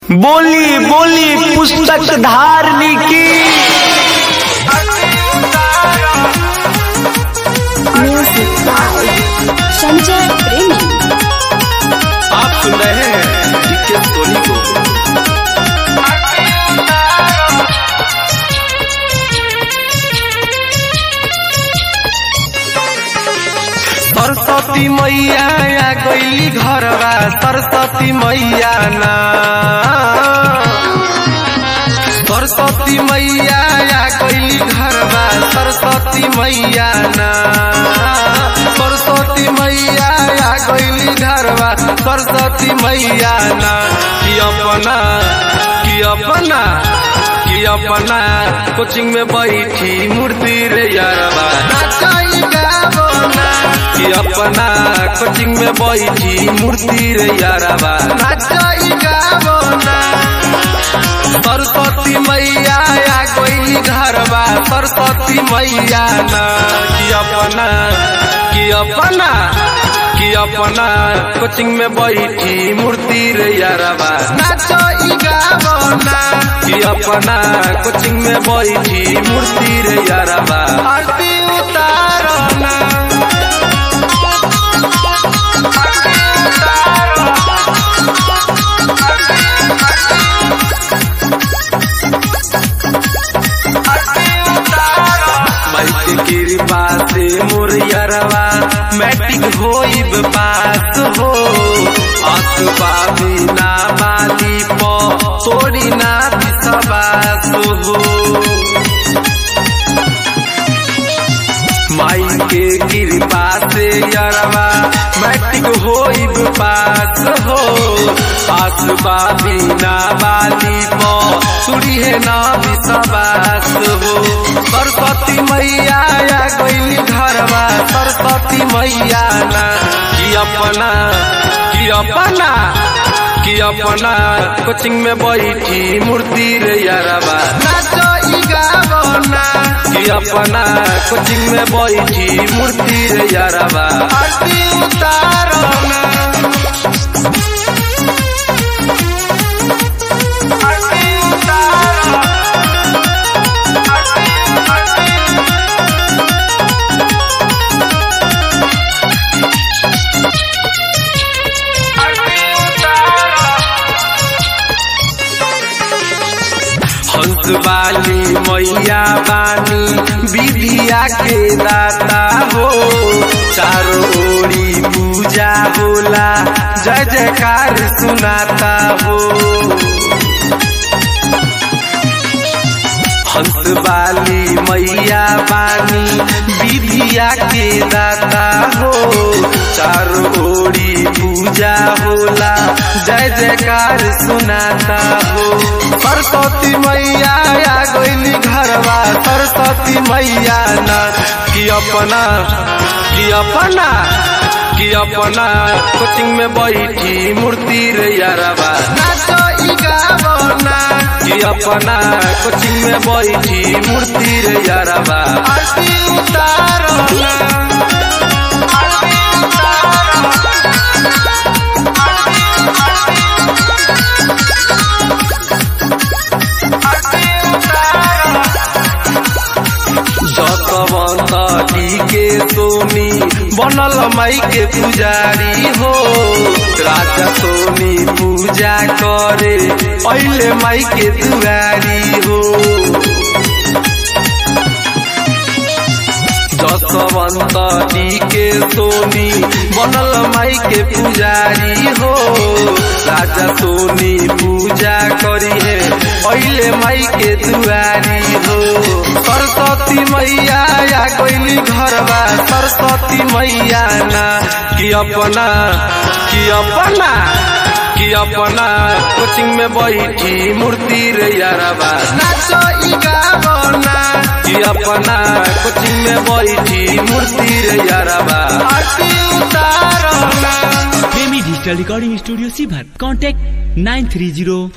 बोली बोली पुस्तक धारनी की म्यूजिक बाय संजय प्रेमी आप सुन रहे हैं डीके सोनी को सरस्वती मैया आ गईली घरवा सरस्वती मैया ना सरस्वती मैया आ गईली घरवा सरस्वती मैया ना सरस्वती मैया आ गईली घरवा सरस्वती मैया ना कि अपना कि अपना कि अपना कोचिंग में बैठी मूर्ति रे यारवा नाचाई गावो ना कि अपना कोचिंग में बैठी मूर्ति रे यारवा नाचाई गावो ना सरस्वती मैया आ गईली घरवा सरस्वती मैया ना कि अपना कि अपना कि अपना कोचिंग में बैठी मूर्ति रे यारवा नाचो ई गावो ना कि अपना कोचिंग में बैठी मूर्ति रे यारवा आरती उतारो ना माइक कृपा से मुरियरवा मैट्रिक होइब पास हो अखबा बिना बाली पो तोड़ी ना विश्वास हो माई के कृपा से यरवा मैट्रिक होइब पास हो आसबा बिना बाली पो सुड़ी है ना विश्वास हो सरस्वती मैया आ गईली घरवा सरस्वती मैया ना कि अपना कि अपना कि अपना कोचिंग में बैठी मूर्ति रे यारवा नाचो ई गावो ना कि अपना कोचिंग में बैठी मूर्ति रे यारवा आरती उतारो ना आरती उतारो आरती आरती आरती उतारो हंस वाली मैया बानी विधिया के दाता हो चारों ओरी पूजा होला जय जयकार सुनाता हो हंस वाली मैया बानी विधिया के दाता हो चारों ओरी पूजा होला जय जयकार सुनाता हो सरस्वती मैया आ गईली घरवा सरस्वती मैया ना कि अपना कि अपना कि अपना कोचिंग में बैठी मूर्ति रे यारवा नाचो ई गावो ना कि अपना कोचिंग में बैठी मूर्ति रे यारवा आरती उतारो ना आरती उतारो आरती उतारो जसवंत के सोनी बनल माई के पुजारी हो राजा सोनी पूजा करे पहले माई के दुआरी हो जसवंत के सोनी बनल माई के पुजारी हो राजा सोनी पूजा करी है पहले माई के दुआरी हो सरस्वती मैया आ गईली घरवा सरस्वती मैया ना कि अपना कि अपना कि अपना कोचिंग में बैठी मूर्ति रे यारवा नाचो ई गावो ना कि अपना कोचिंग में बैठी मूर्ति रे यारवा आरती उतारो ना प्रेमी डिजिटल रिकॉर्डिंग स्टूडियो सीभर कॉन्टैक्ट नाइन थ्री जीरो